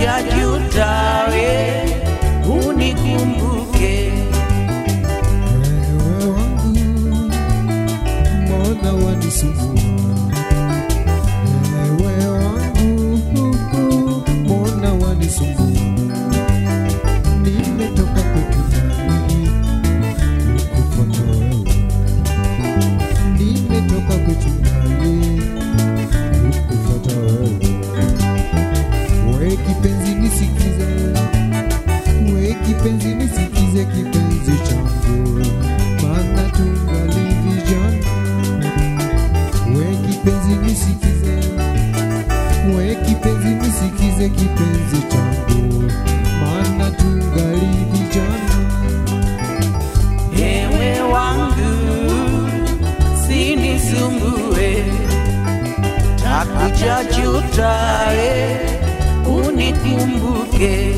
takuja jutawe unikumbuke Ewe wangu, mbona wanisumbua? Ewe wangu, mbona wanisumbua? Nimetoka kwetu mbali, kukufuata wewe. Nimetoka kwetu mbali, kukufuata wewe. We kipenzi nisikize, we kipenzi nisikize kipenzi changu, maana tungali vijana. We kipenzi nisikize, we kipenzi nisikize kipenzi changu, maana tungali vijana. ewe wangu sinisumbue takuja jutawe unikumbuke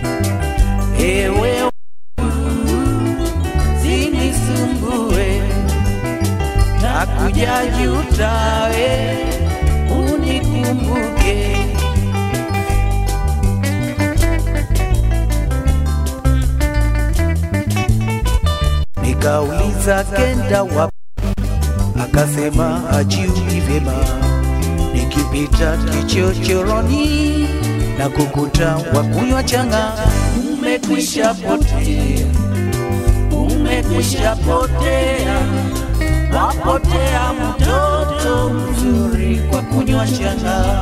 ewe wangu sinisumbue takuja jutawe unikumbuke nikauliza kenda wapi akasema ajiui vyema nikipita kichochoroni na kukuta wakunywa changa umekwisha potea umekwisha potea wapotea mtoto mzuri kwa kunywa changa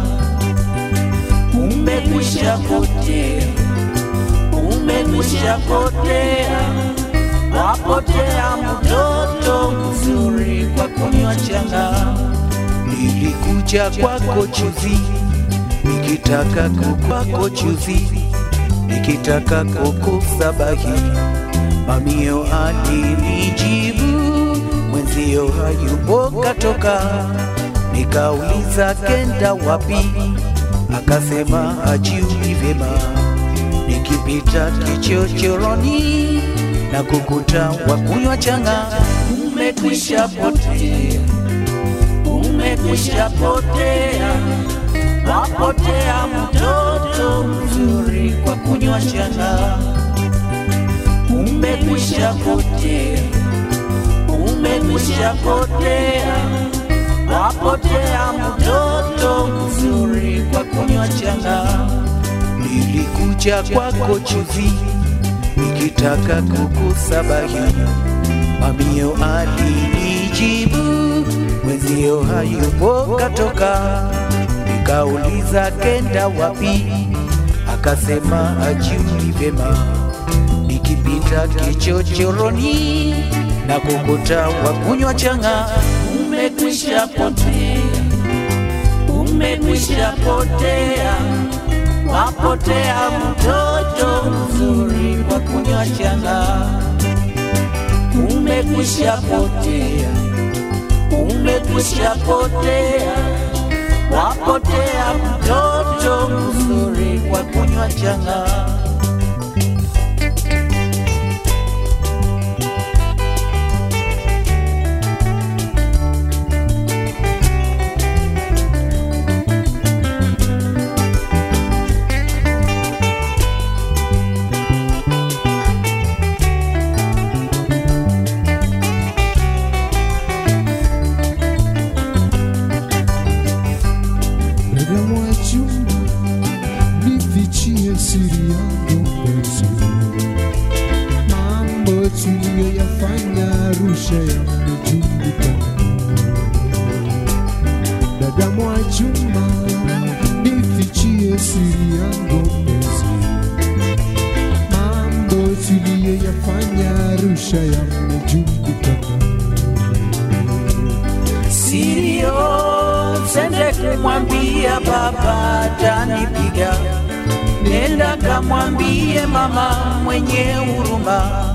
umekwisha potea umekwisha potea wapotea mtoto mzuri kwa kunywa changa nilikuja kwako chuzi nikitaka kukwako chuzi nikitaka kukusabahi mamio alinijibu mwenzio hayupo katoka nikauliza kenda wapi akasema ajiui vyema nikipita kichochoroni na kukuta wakunywa changa umekwisha potea umekwisha potea wapotea mtoto mzuri kwa kunywa changa umekwisha potea umekwisha potea wapotea mtoto mzuri kwa kunywa changa nilikuja kwako chuzi nikitaka kukusabahi mamio alinijibu mwenzio hayupo katoka nikauliza kenda wapi akasema ajiui vyema nikipita kichochoroni na kukuta wakunywa changa umekwisha potea umekwisha potea wapotea mtoto mzuri kwa kunywa changa umekwisha potea umekwisha potea wapotea mtoto mzuri kwa kunywa changa Dada mwachumba, nifichie siri yangu mpenzi. Mambo tuliyoyafanya Arusha yamejulikana. Dada mwachumba, nifichie siri yangu mpenzi. Mambo tuliyoyafanya Arusha yamejulikana. sirio sende kumwambia baba tanipiga nenda kamwambie mama mwenye huruma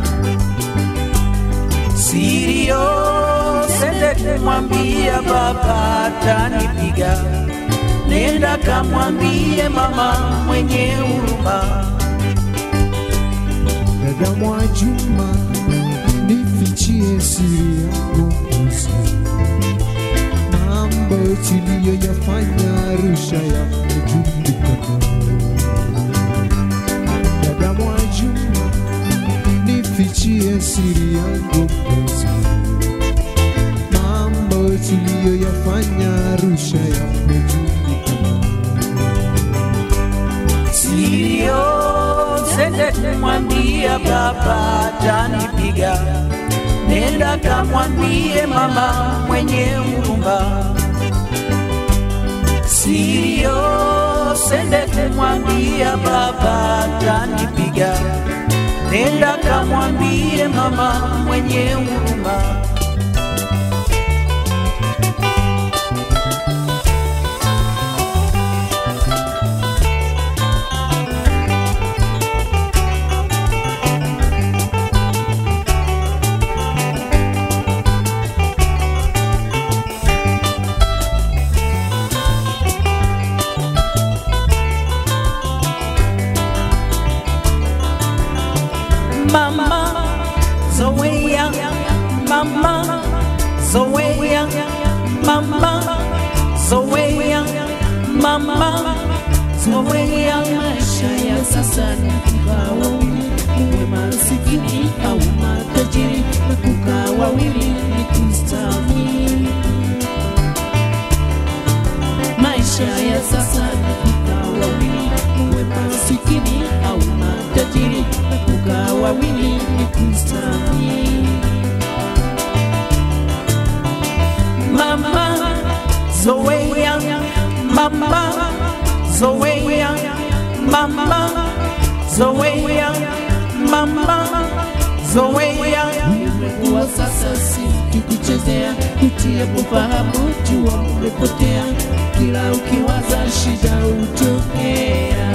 sirio sende kumwambia baba tanipiga nenda kamwambie mama mwenye huruma Dada Mwajuma, nifichie siri yangu mpenzi. Mambo tuliyoyafanya Arusha yamejulikana. nifichie siri yangu mpenzi, mambo tuliyoyafanya Arusha yamejulikana. Sirio, sende kumwambia baba atanipiga, nenda kamwambie mama mwenye huruma. Sirio, sende kumwambia baba atanipiga, nenda kamwambie mama mwenye huruma. Mama Zoea, Mama Zoea, Mama Zoea, Mama Zoea. maisha ya sasa ni kukaa wawili, uwe masikini au matajiri, na kukaa wawili ni kustahimili. Maisha ya sasa ni kukaa wawili, uwe masikini au matajiri, na kukaa wawili ni kustahimili. Mama Zoea, Mama Zoea, Mama Zoea, Mama Zoea. Ulimwengu wa sasa si tukuchezea, kutie kufahamu jua umepotea, kila ukiwaza shida utokea.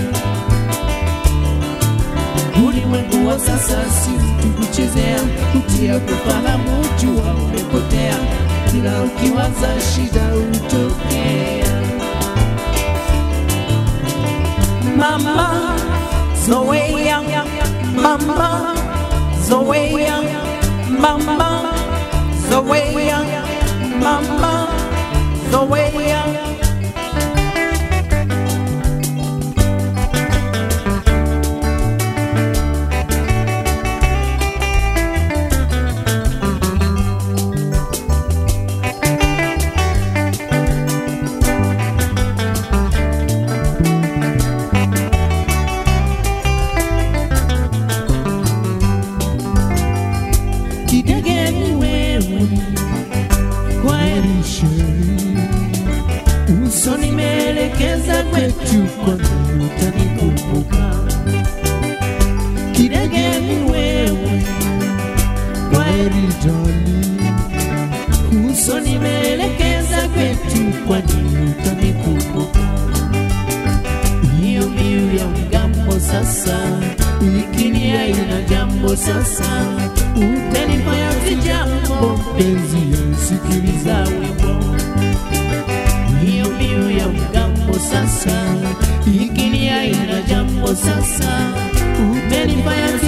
Ulimwengu wa sasa si tukuchezea, kutie kufahamu jua umepotea, kila ukiwaza shida utokea. Mama Zoea, Mama Zoea, Mama Zoea, Mama Zoea. Kidege ni wewe, kweli Sheri, uso nimeelekeza kwetu, kwani utanikumbuka. Kidege ni wewe, kweli Maridali, uso nimeelekeza kwetu, kwani utanikumbuka. Hiyo mbiu ya mgambo sasa, ikini haina jambo sasa, utanifanya sijambo penzi yasikiliza za wimbo hiyo mbiu ya mgambo sasa, ikini haina jambo sasa, umenifanya